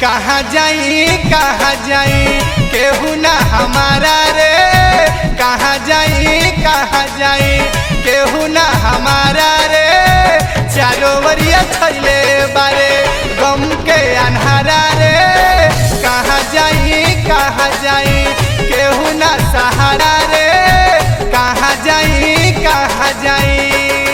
कहाँ जाई कहाँ जाई केहू ना हमारा रे कहाँ जाई कहाँ जाई केहू ना हमारा रे चारो वरिया छैले बारे गम के अन्हारा रे कहाँ जाई कहाँ जाई केहू ना सहारा रे कहाँ जाई कहाँ जाई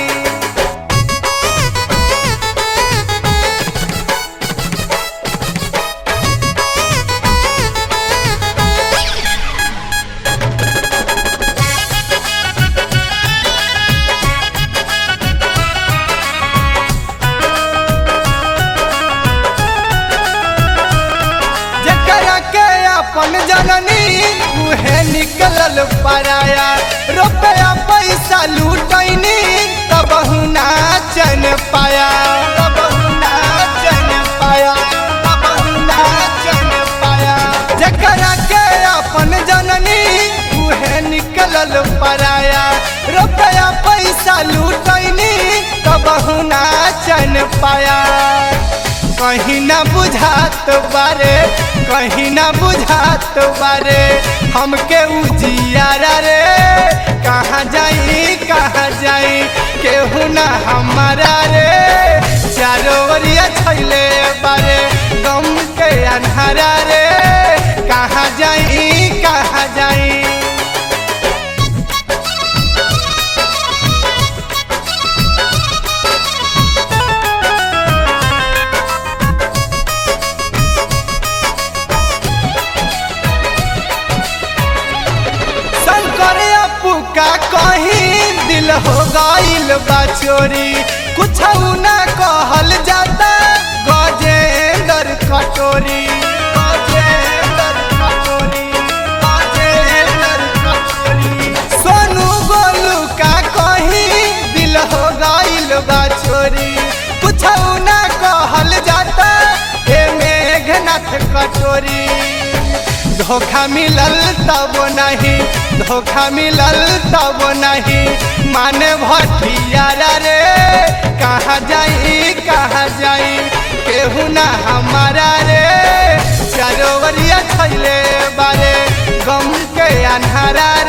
जकरा के अपन जननी उहे निकलल पराया रुपया पैसा लूटैनी तब नाचन पाया तब नाचन पाया तब नाचन पाया जकरा के अपन जननी उहे निकलल पराया रुपया पैसा लूटैनी तब नाचन पाया कहीं ना बुझात बारे कहीं ना बुझात बारे हमके उजियारा रे कहाँ जाई कहाँ जाई केहू ना हमारा रे चारो ओरिया छैले बारे गम के अन्हारा रे कहाँ जाई कहाँ जाई शंकर अपू का कहीं दिल हो गईल बा चोरी कुछ ना कहल जाता गजेंद्र कटोरी गजेंद्र कटोरी गजेंद्र कटोरी सोनू गोलू का कहीं दिल हो गईल बा चोरी कुछ ना कहल जाता हे मेघनाथ कटोरी धोखा मिलल तब नहीं धोखा मिलल तब नहीं माने भटियारा रे कहाँ जाई कहाँ जाई केहू ना हमारा रे चारोवरिया छैले बारे गम के अन्हारा